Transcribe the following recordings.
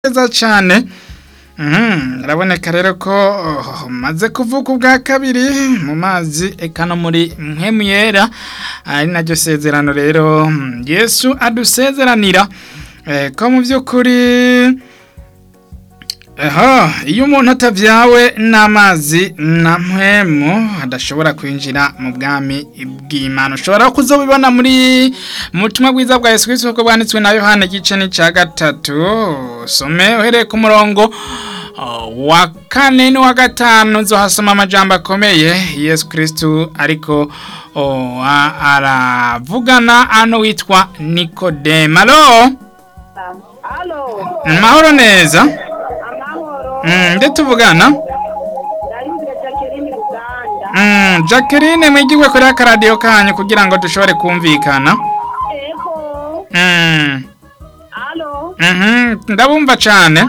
neza cyane uraboneka rero ko maze kuvuka ubwa kabiri mu mazi eka no muri mpemu yera ari naryo sezerano rero yesu adusezeranira ko mu by'ukuri iyo umuntu atabyawe n'amazi na mpemu adashobora kwinjira mu bwami bw'imana ushobora kuzobibona muri mu butumwa bwiza bwa yesu kirisito kuko bwanditswe na yohani igice n'icya gatatu some uhereye ku murongo wa kane n'uwa gatanu zohasoma amajambo akomeye yesu kirisito ariko aravugana hano witwa nikodemu alo mahoro neza nde tuvugana jacqueline mwigirwe kuri akaradiyo kanyu kugira ngo dushobore kumvikana ndabumva cyane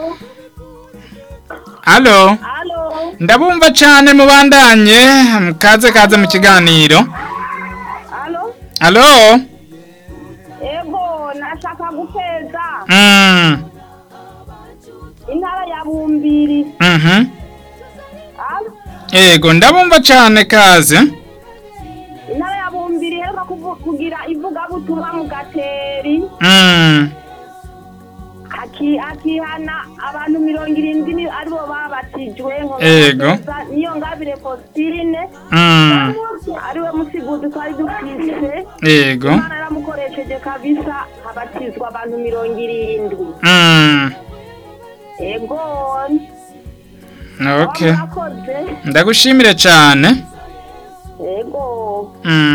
alo ndabumva cyane mubandanye kaze kaze mu kiganiro alo ego nashaka guteza intara ya bumbiri yego ndabumva cyane kaze intara ya bumbiri iheruka kugira ivugabutumwa mu gateri akihana abantu mirongo irindwi aribo babatijwe Yego. niyo ngabire positine ariwe musiguzi twari dufise yego imana yaramukoresheje kabisa habatizwa abantu mirongo irindwi ego okay murakoze ndagushimire cyane ego